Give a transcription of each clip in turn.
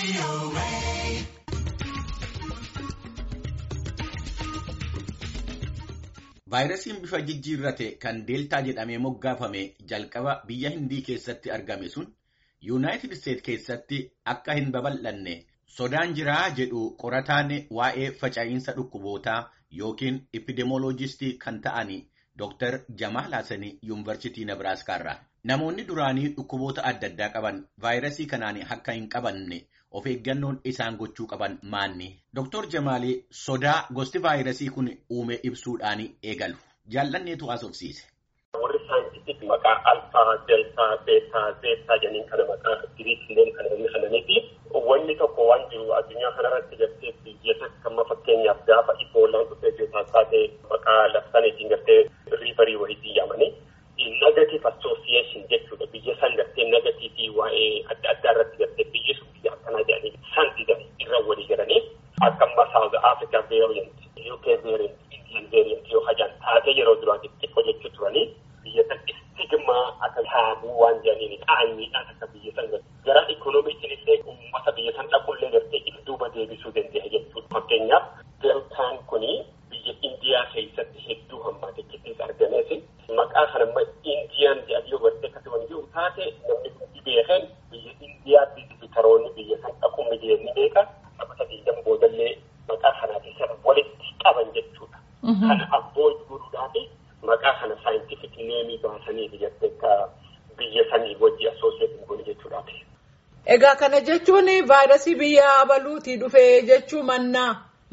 Vaayirasiin bifa jijjiirrate kan deeltaa jedhamee moggaafame jalqaba biyya hindii keessatti argame sun yuunaayitid isteet keessatti akka hin babal'anne sodaan jiraa jedhu qorataan waa'ee facaa'iinsa dhukkubootaa yookiin epidemioloojistii kan ta'an Dr. Jamaal Hassani yuunivarsiitii Nebraaskaa Namoonni duraanii dhukkuboota adda addaa qaban vaayirasii kanaan akka hin qabanne of eeggannoon isaan gochuu qaban maanni. Dr. Jamaal sodaa gosti vaayirasii kun uume ibsuudhaan eegalu. Jaallanneetu haasofsiise. Warri saayintifiik maqaa alfaa, deltaa, beetaa, zeetaa jedhaniin kana maqaa giriikileen kan inni kananii fi wanni tokko waan jiru addunyaa kanarratti gartee biyya takka amma fakkeenyaaf gaafa iboolaan dhufee beetaa taatee maqaa labsaniitiin gartee riifarii wayitii yaamanii negative association jechuudha biyya san gartee negatiivii waa'ee adda addaa irratti gartee biyyi sun biyya akkanaa jedhanii san didan irra walii galanii akka amma South Africa variant, UK variant, Indian variant yoo hajaan taatee yeroo duraatti xiqqoo jechuu turanii biyya san istigmaa akka taabuu waan jedhaniin qaanyiidhaan akka biyya san gara ikoonomiitiin illee uummata biyya san dhaqullee gartee duuba deebisuu danda'a jechuudha. Fakkeenyaaf deltaan kuni biyya Indiyaa keessatti hedduu hammaate keessatti argamees maqaa kana amma Indiyaan jedhanii hubattee akkasuma jiru taate namni hundi beekan biyya Indiyaatti bitaroonni biyya san dhaquu miliyoonni beeka sabata biyyan boodallee maqaa kanaafi sana walitti qaban jechuudha. Kana avoid godhuudhaaf maqaa kana saayintifik neemii baasanii biyyatti akka biyya sanii wajji asooseetiin godhu jechuudhaati. Egaa kana jechuun vaayirasii biyya abaluutii dhufee jechuu mannaa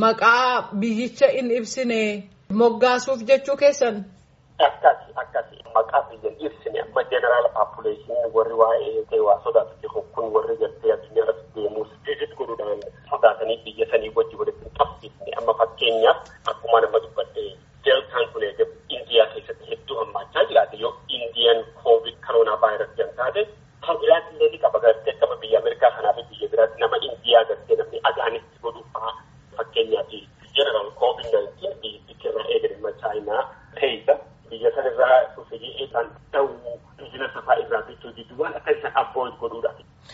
maqaa biyyicha hin ibsine moggaasuuf jechuu keessan. Akkasi akkasi maqaa biyya hin ibsine amma jeneraal paapuleeshiniin warri waa'ee waa sodaatu jiru kun warri gartee addunyaa irratti deemuus viizit godhuudhaan sodaatanii biyya sanii wajji walitti hin qabsiifne amma fakkeenyaaf akkuma nama dubbadhe deltaan kun indiyaa keessatti hedduu hammaachaa jiraate yoo indiyaan koovid koroonaa vaayirasii kan taate kan biraatti illee ni qaba gartee akkama biyya Ameerikaa kanaa fi biyya biraatti nama indiyaa gartee namni agaanitti godhu fa'aa fakkeenyaaf jeneraal koovid naayintiin biyyi irraa eegalimma chaayinaa teessa biyya sanirraa dhufe jedhee kan ta'u biizinasa fa'aa irraa bituu diduu waan akka isaan avoid godhuudha.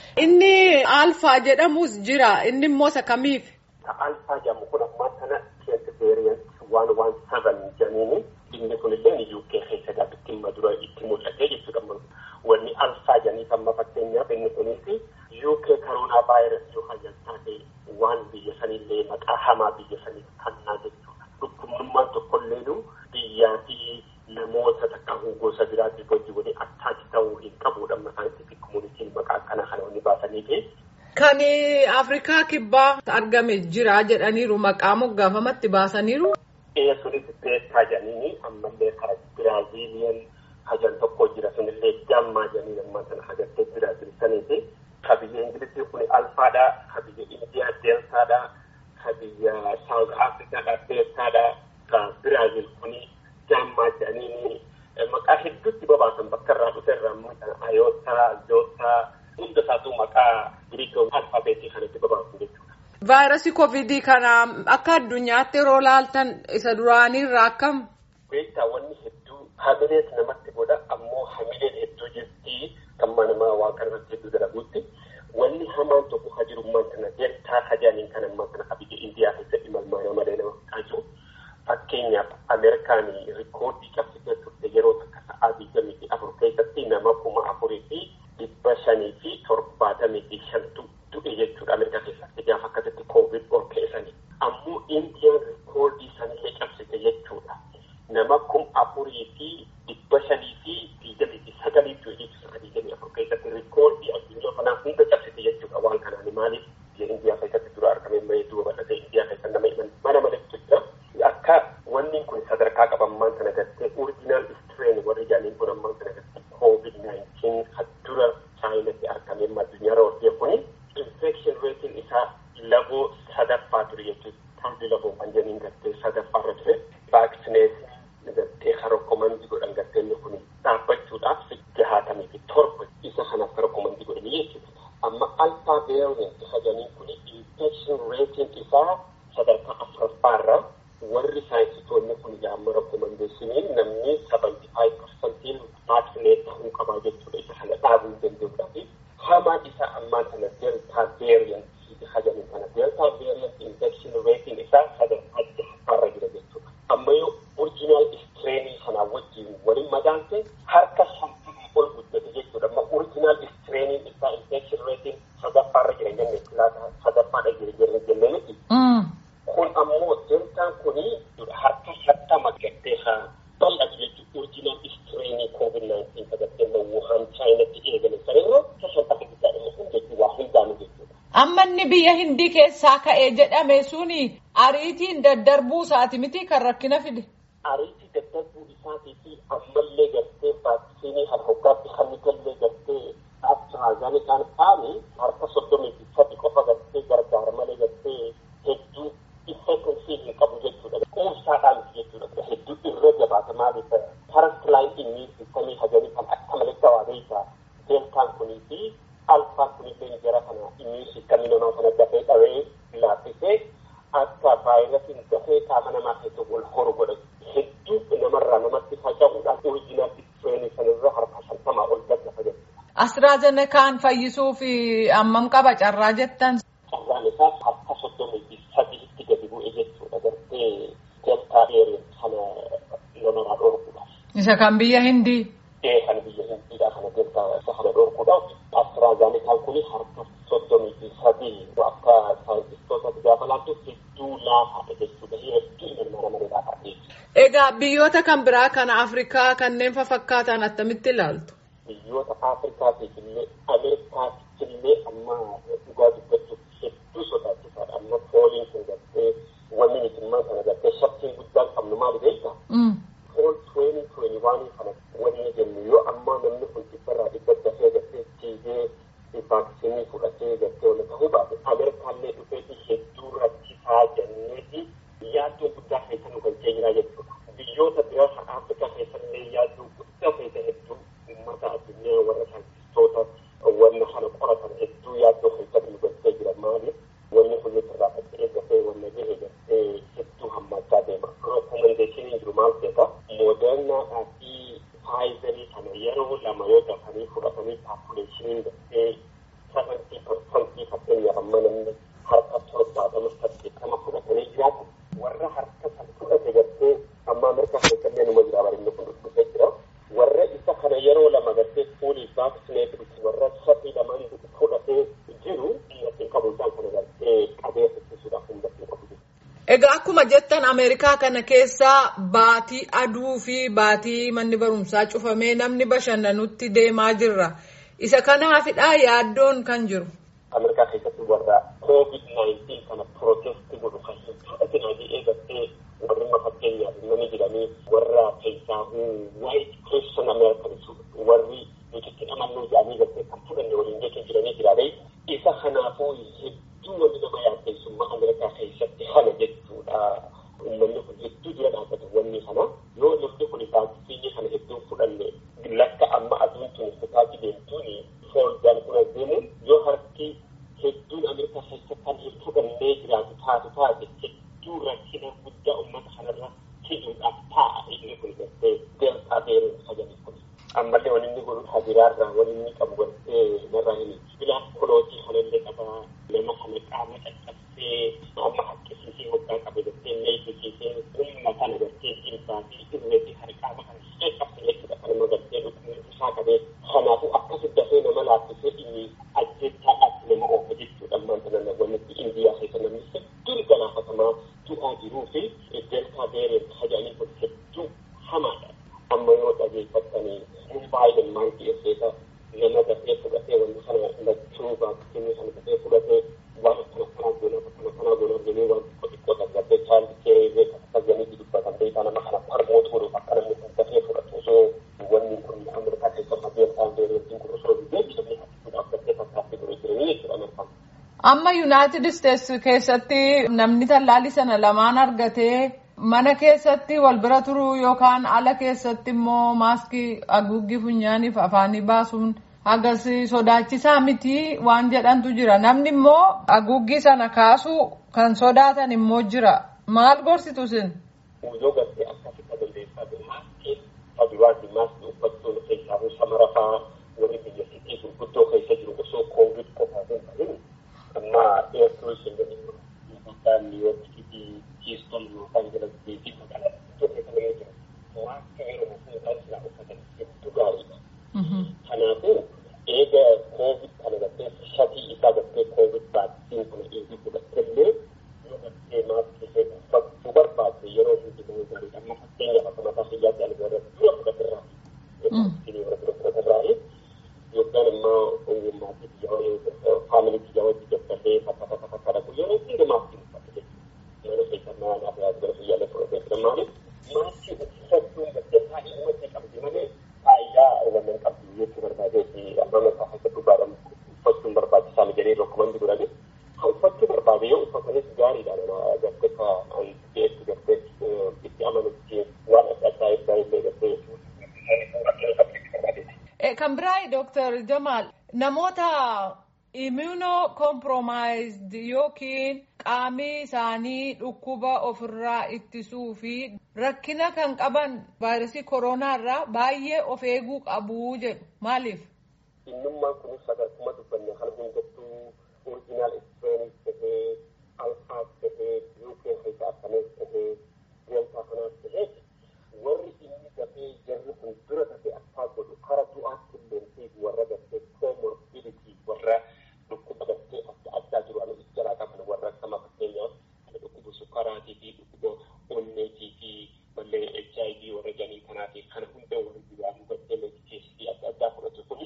Inni alfaa jedhamus jira inni immoo isa kamiif? Ka alfaa jedhamu kun ammaa kana keessa variant waan waan seven jedhaniini inni kunillee ni UK keessa gaafa itti madura itti mul'ate jechuudha. Wanni alfaa jedhanii amma fakkeenyaaf inni kunis UK koroonaa vaayirasii yoo hajjan taate waan biyya sanillee maqaa hamaa biyya sanii kannaa jechuudha. Dhukkubnummaan tokkolleenu biyyaa fi namoota takka gosa biraatti wajji waliin attaaki ta'uu hin qabudha. Amma saayintifik komunitiin maqaa akkana kana wanni baasanii fi Kan Afrikaa kibbaa argame jira jedhaniiru maqaa moggaafamatti baasaniiru. Ee sunis beekaa jedhanii ammallee karaa Biraaziiliyan hajan tokko jira sunillee jammaa jedhanii ammaa sana hagattee Biraaziil saniiti. Ka biyya Ingilizii kun alfaadha, ka biyya Indiyaa deeltaadha, ka biyya Saawuz Afrikaadha beekaadha, ka Biraaziil kun jammaa jedhanii maqaa hedduutti babaasan bakka irraa dhufe irraa ayootaa, zootaa hunda isaatu maqaa giriik alfaabeetii kanatti babaasan jechuudha. Vaayirasii koovidii kana akka addunyaatti yeroo laaltan isa duraaniirraa akkam? Beektaa wanni hedduu hamilees namatti godha ammoo hamileen hedduu jirti kamma namaa waa kanarratti hedduu dalaguutti wanni hamaan tokko ha jirummaan kana deeltaa hajaaniin kan ammaa kana ka biyya Indiyaa keessatti malmaanaa malee nama fixaachu fakkeenyaaf Ameerikaan rikoordii qabsitee turte yeroo takka sa'aa digdamii fi afur keessatti nama kuma afurii fi dhibba shanii fi torbaatamii fi shantu du'e jechuudha Ameerikaa keessatti gaafa akkasitti koovid ol keessanii. Ammoo Indiyaan rikoordii sanillee cabsite jechuudha. Nama kum afurii fi dhibba shanii fi digdamii fi sagalii du'e jechuudha digdamii afur keessatti rikoordii addunyaa kanaa hunda cabsite jechuudha waan kanaan maaliif biyya Indiyaa keessatti dura argame malee duuba bal'ate Indiyaa keessatti nama himan mana malatti jira. Akka wanni kun sadarkaa qabammaan sana gartee oriijinaal istireen warri jedhaniin kun ammaan sana gartee koovid naayintiin dura chaayinatti argame addunyaa irra ooltee kuni infekshin reetiin isaa laboo sadaffaa ture jechuudha. Taardi laboo kan jedhaniin gartee sadaffaa irra ture. Vaaksineetiin gartee harokkomandii godhan gartee inni kun dhaabbachuudhaaf jahaatamii fi torba isa kanaaf harokkomandii godhanii jechuudha. Amma alfaa veeriyant jedhaniin kun infekshin reetiin isaa sadarkaa afuraffaa irra warri saayinsitoonni kun yaamma rakkomandeeshiniin namni sabanti faayiv parsantiin vaaksineet ta'uu qabaa jechuudha isa kana dhaabuu danda'uudhaaf hamaan isaa ammaa kana deltaa veeriyant jirutti hajanii kana deeltaa variant infection ratiin isaa sadarkaa jahaffaarra jira jechuudha. Amma yoo original strainii kanaa wajjin waliin madaante harka shantamii ol guddate jechuudha. Amma original strainii isaa infection ratiin sadaffaarra jira jenne laata sadaffaadha jira jenne jenne miti. Kun ammoo deeltaan kuni harka shantama gattee haa bal'atu jechuudha. Original strainii COVID-19 sadarkaa Wuhan Chaayinatti eegale sanirra shantama guddaadha jechuudha. Waa hundaanu jechuudha. Amma inni biyya hindii keessaa ka'ee jedhame suni ariitiin daddarbuu isaati miti kan rakkina fide. Ariitii daddarbuu isaatii fi ammallee gartee vaaksiinii kan hoggaatti hannigallee gartee AstraZenecaan faani harka soddomii fi sadi qofa gartee gargaara malee gartee hedduu effektiivii hin qabu jechuudha. Quubsaadhaan jechuudha. Hedduu irra jabaata maaliif first line immune systemii hajanii kan akka malee gabaabee deeltaan kunii fi alfaan kunillee jara kana immune systemii namaa kana dafee dhawee laaffisee akka vaayirasiin dafee qaama namaa keessa wal horu godha. Hedduu namarraa namatti faca'uudhaan oriijinaal istireenii sanarra harka shantamaa ol daddafa jechuudha. Astraazenekaan fayyisuuf ammam qaba carraa jettan. Carraan isaa harka soddomii fi sadiitti gadi bu'e jechuudha. Gartee deeltaa dheereen kana namarraa dhorkuudhaaf. Isa kan biyya hindii. Ee kan biyya hindiidhaa kana deeltaa isa kana dhorkuudhaaf astraazenekaan kuni harka soddomii fi sadii akka saayintistootatti gaafa laattu hedduu laafaadha jechuudha. Hedduu ilma namaa laafaadha. Egaa biyyoota kan biraa kana Afrikaa kanneen fakkaatan attamitti ilaaltu? biyyoota Afrikaatiif illee Ameerikaatiif illee amma dhugaa dubbachuuf hedduu sodaachisaadha. Amma fooliin kun gartee wanni mitimmaa kana gartee shakkiin guddaan qabnu maali beektaa? Fool tuweenii tuweenii waan kana wanni jennu yoo ammaa namni kun dhibbarraa dhibba dafee gartee tiigee vaaksiinii fudhatee gartee wanta ta'uu baate Ameerikaallee dhufeeti hedduu rakkisaa jenneeti yaaddoo guddaa keessa nu galchee jira jechuudha. Biyyoota biraa Afrikaa keessallee yaaddoo guddaa keessa hedduu uummata addunyaa warra saayintistoota wanna kana qoratan hedduu yaaddoo keessatti nu galchee jira maaliif wanni kun irraa faca'ee dafee wanna gahe gartee hedduu hammaachaa deema. Rekomendeeshiniin jiru maal ta'eeta moodernaadhaa fi faayizarii kana yeroo lama yoo dafanii fudhatanii paapuleeshiniin gartee sabantii parsantii fakkeenyaaf amma namni harka torbaatama saddeettama fudhatanii jiraatu warra harka san fudhate gartee amma Ameerikaa keessallee numa jira barinni kun dhufee jira. warra isa kana yeroo lama gartee fuulii vaaksineetii warra sadii lamaan fudhatee jiru ittiin qabu isaan kana gartee qabee ittisuudhaaf humnatti qabu. Egaa akkuma jettan Ameerikaa kana keessa baatii aduu fi baatii manni barumsaa cufamee namni bashannanutti deemaa jirra. Isa kanaafidha yaaddoon kan jiru. Ameerikaa keessatti warra COVID-19 kana protestii godhu kan hin fudhatin adii eegattee warri fakkeenyaaf namni jedhanii warra keessaa white Christian Americans warri nuti amannuu jedhanii gartee kan fudhanne waliin jechuun jiranii jiraadhe isa kanaafuu hedduu wanti nama yaaddeessummaa Ameerikaa keessatti kana jechuudha. Uummanni kun hedduu dura dhaabbatu wanni kana yoo namni kun vaaksiinii kana hedduu fudhanne lakka amma aduun tun fitaati deemtuun fooldaan kun deemuun yoo harki hedduun Ameerikaa keessa kan hin fudhannee jiraatu taatu taate hedduu rakkina guddaa uummata kanarra fiduudhaaf ta'a inni kun gartee deeltaa beeruun sajanii kun. Ammallee wani inni godhu habiraarraa wani inni qabu gartee narraa hin bilaan kolootii kanallee qabaa nama kana qaama caccabsee amma haqqisiisee hoggaa qabe gartee meesisiisee humna kana gartee jilbaa fi irreetii kana qaama kana caccabsee jechuudha kanuma gartee dhukkubni isaa qabee kanaafuu akkasi dafee nama laaffisee inni ajjeechaadhaatti nama oofa jechuudha ammaan kana wanni indiyaa keessa namni hedduun galaafatamaa du'aa jiruu fi deeltaa beereen haja'anii kun hedduu hamaadha. Amma yoo dhageeffattanii baay'een maal dhiyeesseeta nama dafee fudhatee wanti kana lachuu vaaksiinii kana dafee fudhatee waan akkana kanaa goona akkana kanaa goona jedhanii waan xiqqoo xiqqoo dargaggee chaalli keeree akkasanii dubbatan beekaa nama kana parmoot godhuuf akka namni kun dafee fudhatu osoo wanni kun Ameerikaa keessa deeltaan beereetiin kun osoo deebisanii haqquudhaaf dafee fakkaatti godhee jiranii jechuudha Ameerikaan. Amma Yuunaayitid Isteets keessatti namni tallaalii sana lamaan argatee mana keessatti wal bira turuu yookaan ala keessatti immoo maaskii haguuggii funyaaniif afaanii baasuun hagas sodaachisaa miti waan jedhantu jira. Namni immoo haguuggii sana kaasuu kan sodaatan immoo jira. Maal gorsitu sin? Yoo gartee akkasii qabeessaa jiru maaskii faduraatii maaskii uffachuun keessaa samara fa'aa warri biyya sitii gurguddoo keessa jiru osoo koowwid qofaa hin ta'in amma eertuu isheen gadi Itoophiyaan Niiwoorkii fi Kiiston yookaan jalatti fi magaalaa tokko kana yoo jiru waan yeroo fuudhaa silaa uffatan hedduu gaariidha. Kanaafuu eega koovid kana gattee shatii isaa gattee koovid vaaksiin kana eegi fudhattellee yoo gattee maaskii ishee uffachuu barbaadde yeroo hundi ta'uu gaariidha. Amma fakkeenyaaf akka mataa fayyaatti ani warra dura fudhaterraa. Vaaksinii warra dura fudhaterraa yookaan immoo maatii biyyaa faamilii biyyaa wajji dadhabee fakka fakka fakka dhaqu yeroo hundi maaskii uffata jechuudha. Yeroo keessaa maal haa gara fayyaalee fudhatee maaliif maaskii uffachuun gattee baay'ee namatti qabdi malee faayidaa wannan qabdu jechuu barbaadee fi amma mataa akka dhugaadhaan uffachuun barbaachisaa jedhee rokkumandi godhani. Ha uffachuu barbaade yoo uffatanis gaariidha nama gattee ka antibeetti gattee itti amanutti waan adda addaa irraa illee gattee Kan biraa Dooktar Jamaal namoota immunocompromised yookiin qaamni isaanii dhukkuba ofirraa ittisuu fi rakkina kan qaban vaayirasii koronaa irraa baay'ee of eeguu qabu jedhu maaliif? Innummaan kunis akkuma dubbanne kana hundattuu orijinaal ekspireenis tahee alfaas tahee yuukee keessaa akkanas tahee deeltaa kanaas tahee warri inni dafee jarri kun dura dafee akkaa godhu kara du'aatti illee warra gattee koomorbiditi warra dhukkuba gattee adda addaa jiru ani ijjaraa qaban warra akkama fakkeenyaaf dhukkuba sukkaraatii fi dhukkuba onneetii fi mallee HIV warra janii kanaatii kana hunda warri duraanuu gattee meedikeesii adda addaa fudhatu kuni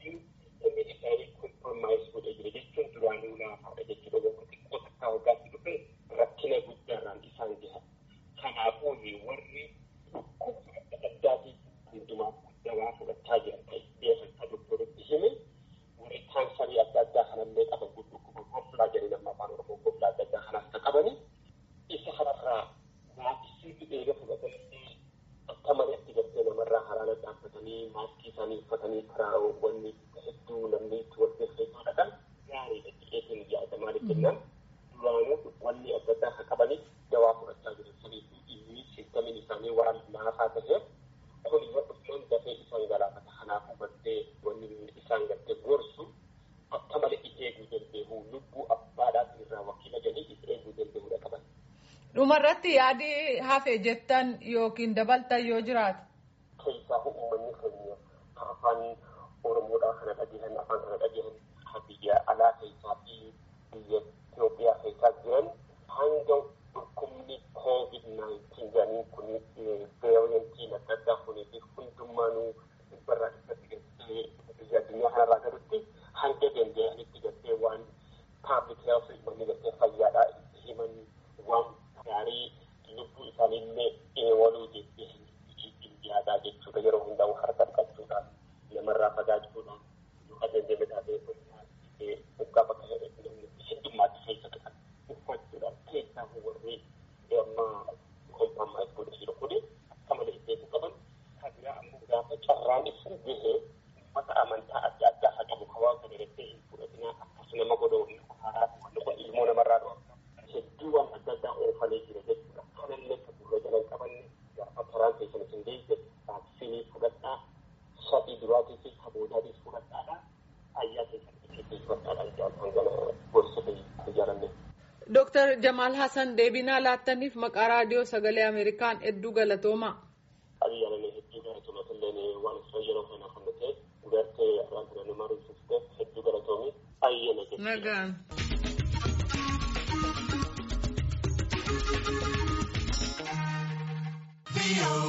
inni isaanii kompromaayis godhe jira jechuun duraanuu laafaadha jechuudha warra xiqqoo takkaa hoggaatti dhufe rakkina guddaarraan isaan gaha kanaafuu warri dhukkuba adda addaatii hundumaa dawaa fudhachaa jiran ta'e beekan doktorotti hime warri kaansarii adda addaa kanallee qaban dhukkuba goflaa jedhanii nama afaan oromoo goflaa adda addaa kanaas kan qabani isa kanarraa vaaksiinii eega fudhatanii akka mari'atti gartee namarraa haraana dhaabbatanii maaskii isaanii uffatanii karaa wanni hedduu namni itti wal beeksisuu dhaqan gaariidha jedheetiin yaada maaliif jennaan duraanuu wanni adda addaa kan qabaniif dawaa fudhachaa jiran sanii fi inni siistamiin isaanii waan laafaa ta'eef kun yoo dhufnaan dafee isaan galaafata kanaafuu gartee wanni isaan gartee gorsu akka malee if eeguu danda'u lubbuu abbaadhaatiin irraa wakiila galii if eeguu danda'uudha qaban. Dhumarratti yaadi hafe jettan yookiin dabaltan yoo jiraate. Keessaa uummanni keenya afaan Oromoodhaa kana dhageessan afaan kana dhageessan biyya alaa keessaa fi biyya Itoophiyaa keessaa jiran hanga dhukkubni COVID-19 jedhanii kun veeriyantiin adda addaa kunii fi hundummaanuu dhibbarraa dhibbatti gattee biyya addunyaa kanarraa galutti hanga danda'anitti gattee waan paablik heelth uummanni gattee fayyaadhaa itti himan waan gaarii lubbuu isaaniillee eewaluu jettee hin yaadaa jechuudha yeroo hundaa harka dhiqachuudhaan namarraa fagaachuudhaan yoo adeemee taatee waggaa bakka heddummaatti keessa dhiqan uffachuudhaan keessaa warri amma kompromaayis godhe jiru kuni akka malee beeku qaban kan biraa ammoo gaafa carraan ibsu gahee ummata amantaa adda addaa haa qabu kan waan kana irratti hin fudhatinaa akkas nama godhuu haaraa wanni kun ilmoo namarraa dhu'a hedduu waan adda addaa oofanii jira jechuudha kanallee kan gurra jalan qabanne gaafa karaan keessan isin geesse vaaksiinii fudhadhaa shatii duraatii fi kaboodaatiif fudhadhaadha fayyaa keessan itti fudhadhaadha jaalatan gana gorsite ijaaranne. Dooktar Jamaal Hassan deebinaa laattaniif maqaa raadiyoo sagalee Ameerikaan hedduu galatooma. Abiyyaalee hedduu galatoomatillee waan isa yeroo kana kan ta'e gartee irraan ture nama rifufte hedduu galatoomi ayyana jechuudha. Nagaan.